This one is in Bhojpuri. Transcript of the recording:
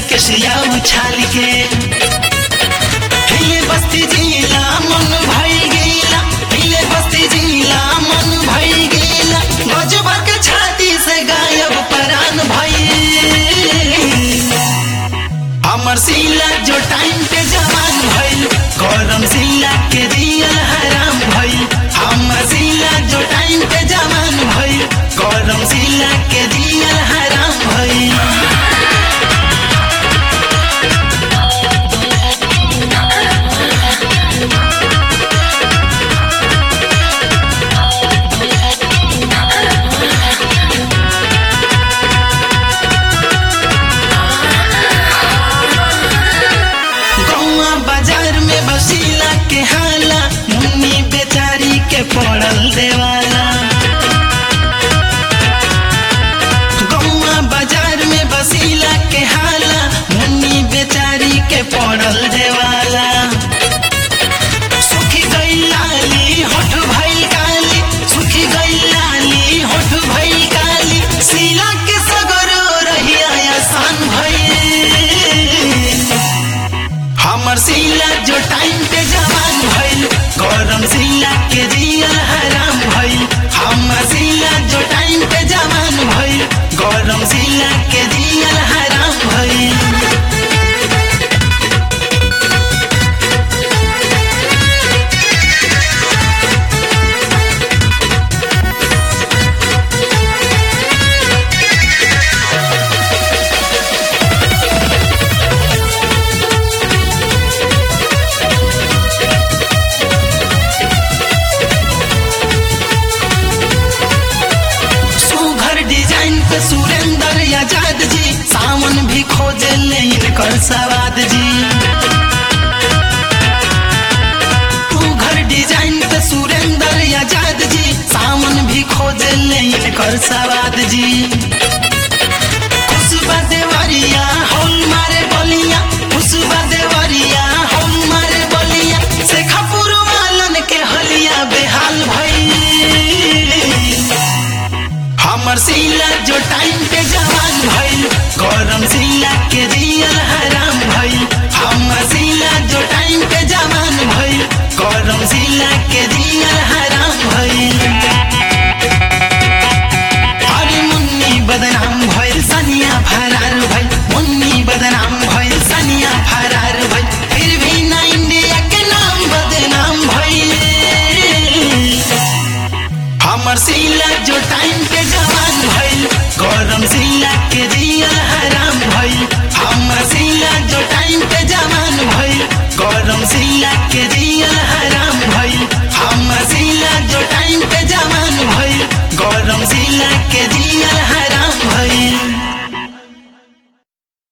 के सिया उछाल के हिले बस्ती जिला मन भई गेला हिले बस्ती जिला मन भई गेला गजबा के छाती से गायब परान भई हमर सिला जो टाइम पे जवान भइल गरम सिला के दियल हराम भइल हमर सिला जो टाइम पे जवान भइल गरम सिला के दियल हराम भइल गौआ बाजार में बसीला के हाला मुन्नी बेचारी के पड़ल देवाला गौआ बाजार में बसीला के हाला मुन्नी बेचारी के पड़ल देवाला सुखी गई लाली होठ भई काली सुखी गई लाली होठ भई काली सीला के सगरो रहिया आसान भई हमर सिला जो टाइम पे जवान भइल गरम सिला के दियल हराम भइल हमर सिला जो टाइम पे जवान भइल गरम सिला के दियल हराम भइल सुघर डिजाइन पे सुरेंद्र आजाद जी सावन भी खोजे ले इनकर सवाद जी सुघर डिजाइन पे सुरेंद्र आजाद जी सावन भी खोजे ले इनकर सवाद जी खुशबा देवरिया होल मारे बलिया खुशबा देवरिया होल मारे बलिया शेखापुर वालन के हलिया बेहाल भई हमर सिला जो टाइम पे जवान भइल गरम सिला के दियल हराम भइल हमर सिला जो टाइम पे जवान भइल गरम सिला के दियल हराम भइल अरे मुन्नी बदनाम भइल सनिया फरार भइल मुन्नी बदनाम भइल सनिया फरार भइल फिर भी ना इंडिया के नाम बदनाम भइल हमर सिला जो टाइम पे जवान भइल गरम सिला के दियल हराम भइल हमर सिला जो टाइम पे जवान भइल गरम सिला के दियल हराम भइल हमर सिला जो टाइम पे जवान भइल गरम सिला के